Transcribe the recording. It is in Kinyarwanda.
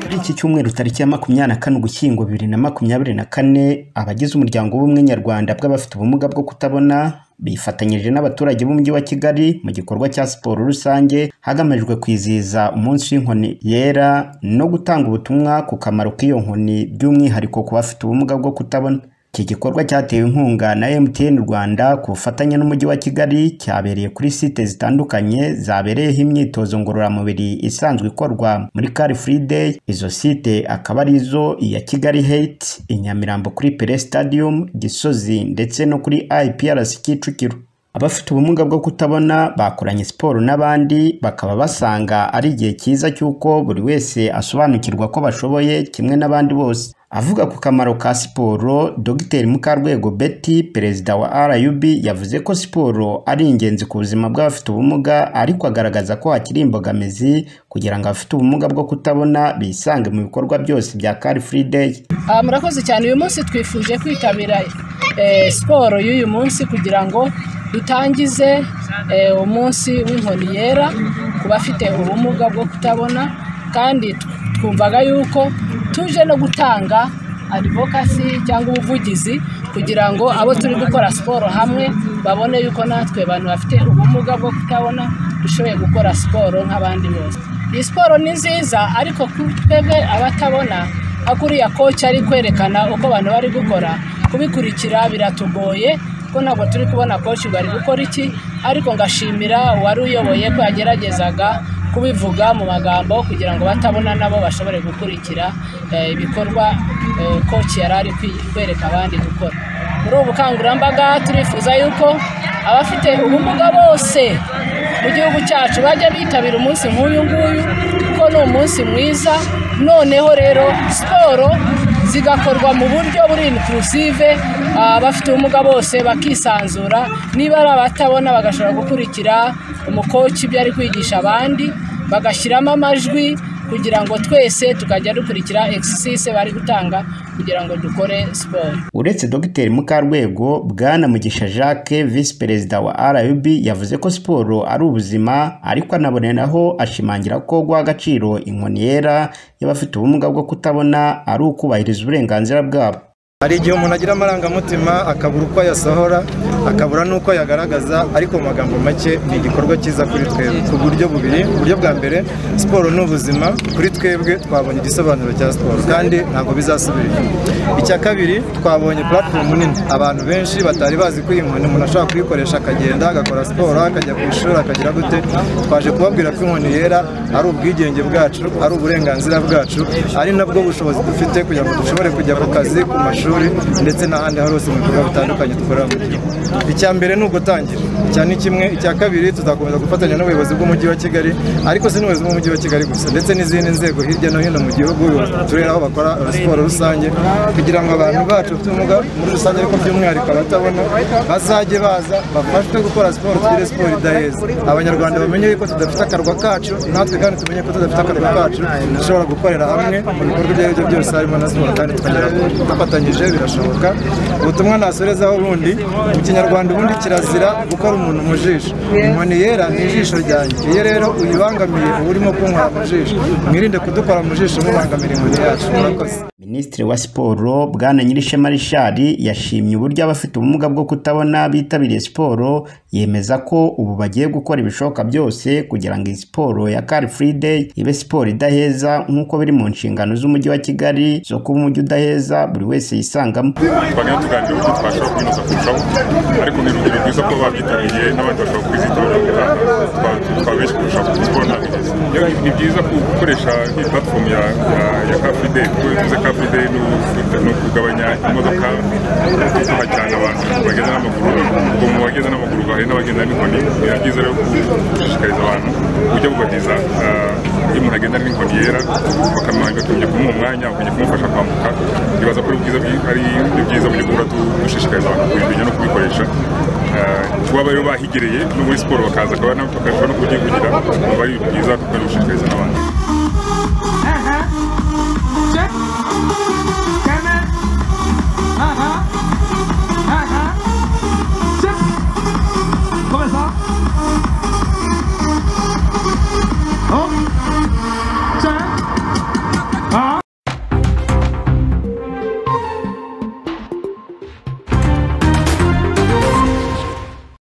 Muri iki cyumweru tariki ya makumyabiri na kane ugushyingo bibiri na makumyabiri na kane abagize umuryango w'ubumwe nyarwanda bw'abafite ubumuga bwo kutabona bifatanyije n'abaturage b'umujyi wa Kigali mu gikorwa cya siporo rusange hagamijwe kwizihiza umunsi w'inkoni yera no gutanga ubutumwa ku kamaro k'iyo nkoni by'umwihariko ku bafite ubumuga bwo kutabona iki gikorwa cyatewe inkunga na MTN Rwanda ku bufatanye n'umujyi wa Kigali cyabereye kuri site zitandukanye zabereyeho imyitozo ngororamubiri isanzwe ikorwa muri Car Free Day izo site akaba ari izo iya Kigali Heights i Nyamirambo kuri Pele Stadium Gisozi ndetse no kuri IPRC Kicukiro abafite ubumuga bwo kutabona bakoranye siporo n'abandi bakaba basanga ari igihe cyiza cy'uko buri wese asobanukirwa ko bashoboye kimwe n'abandi bose avuga ku kamaro ka siporo dr mukarwego betty perezida wa rub yavuze ko siporo ari ingenzi ku buzima bw'abafite ubumuga ariko agaragaza ko hakiri imbogamizi kugira ngo abafite ubumuga bwo kutabona bisange mu bikorwa byose bya car free day Ah, murakoze cyane uyu munsi twifuje kwitabira eh, siporo y'uyu munsi kugira ngo dutangize eh, umunsi w'inkoni yera ku bafite ubumuga bwo kutabona kandi tw- twumvaga yuko tuje no gutanga adivokasi cyangwa ubuvugizi kugira ngo abo turi gukora siporo hamwe babone yuko natwe abantu bafite ubumuga bwo kutabona dushoboye gukora siporo nk'abandi bose iyi siporo ni nziza ariko kuri twebwe abatabona aho kuriya koci ari kwerekana uko abantu bari gukora kubikurikira biratugoye ko ntabwo turi kubona koci ngo ari gukora iki ariko ngashimira uwari uyoboye ko yageragezaga kubivuga mu magambo kugira ngo batabona nabo bashobore gukurikira eh, ibikorwa eh, koci yari ari kwi- kwereka abandi gukora muri ubu bukangurambaga turifuza yuko abafite ubumuga bose mu gihugu cyacu bajya bitabira umunsi nk'uyu nguyu kuko ni umunsi mwiza noneho rero siporo zigakorwa mu buryo buri inclusive ah, abafite ubumuga bose bakisanzura niba ari abatabona bagashobora gukurikira umukoci ibyo ari kwigisha abandi bagashyiramo amajwi kugira ngo twese tukajya dukurikira exercise bari gutanga kugira ngo dukore siporo uretse dr mukarwego bwana mugisha jacques visi perezida wa rub yavuze ko siporo ari ubuzima ariko anaboneraho ashimangira ko guha agaciro inkoni yera y'abafite ubumuga bwo kutabona ari ukubahiriza uburenganzira bwabo hari igihe umuntu agira amarangamutima akabura uko ayasohora akabura n'uko ayagaragaza ariko mu magambo make ni igikorwa cyiza kuri twebwe ku buryo bubiri uburyo bwa mbere siporo ni ubuzima kuri twebwe twabonye igisobanuro cya siporo kandi ntabwo bizasubira inyuma icya kabiri twabonye platform nini abantu benshi batari bazi ko iyi nkoni umuntu ashobora kuyikoresha akagenda agakora siporo akajya ku ishuri akagira gute twaje kubabwira ko inkoni yera ari ubwigenge bwacu ari uburenganzira bwacu ari nabwo bushobozi dufite kugira ngo dushobore kujya ku kazi ku mashuri ndetse n'ahandi hose mu bikorwa bitandukanye dukorera mu gihugu icya mbere ni ugutangira icya ni kimwe icya kabiri tuzakomeza gufatanya n'ubuyobozi bw'umujyi wa kigali ariko si n'ubuyobozi bw'umujyi wa kigali gusa ndetse n'izindi nzego hirya no hino mu gihugu ubuyobozi bw'uturere aho bakora siporo rusange kugira ngo abantu bacu bafite ubumuga muri rusange ariko by'umwihariko abatabona bazajye baza bafashwe gukora siporo tugire siporo idaheza abanyarwanda bamenye yuko tudafite akarwa kacu natwe kandi tumenye ko tudafite akarwa kacu dushobora gukorera hamwe mu bikorwa ibyo ari byo byose harimo na siporo kandi tukagera kure dufatanyije birashoboka ubutumwa nasorezaho ubundi mu kinyarwanda ubundi kirazira gukora umuntu mu jisho inkoni yera ni ijisho ryanjye iyo rero uyibangamiye uba urimo kunywera mu jisho mwirinde kudukora mu jisho mubangamira inkoni yacu murakoze minisitiri wa siporo bwana nyirishema richard yashimye uburyo abafite ubumuga bwo kutabona bitabiriye siporo yemeza ko ubu bagiye gukora ibishoboka byose kugira ngo iyi siporo ya car free day ibe siporo idaheza nk'uko biri mu nshingano z'umujyi wa kigali zo kuba umujyi udaheza buri wese yisangamo twagenda tuganira uburyo twashobora kwinoza kurushaho ariko ni urugero rwiza kuba babyitabiriye n'abandi bashobora kwizitabira tukaba benshi kurushaho siporo ntabwo igeze Rero ni- ni byiza ku- gukoresha iyi platform ya ya- ya car free day kuko bivuze car free day ni u- ni ukugabanya imodoka tuha cyane abantu bagenda n'amaguru ubwo mu bagenda n'amaguru hari n'abagenda n'inkoni biba byiza rero gushishikariza abantu uburyo bubahiriza ah, iyo umuntu agenda n'inkoni yera bakamwanya bakajya kumuha umwanya bakajya kumufasha kwambuka bibaza ko ari ubwiza bwi- ari ibyiza byo guhora tu- dushishikariza abantu kubimenya no kubikoresha Ah, kuba rero bahigereye no muri siporo bakaza bakaba na- bakarushaho no kubyivugira baba ari ibintu byiza kandi gushishikariza n'abandi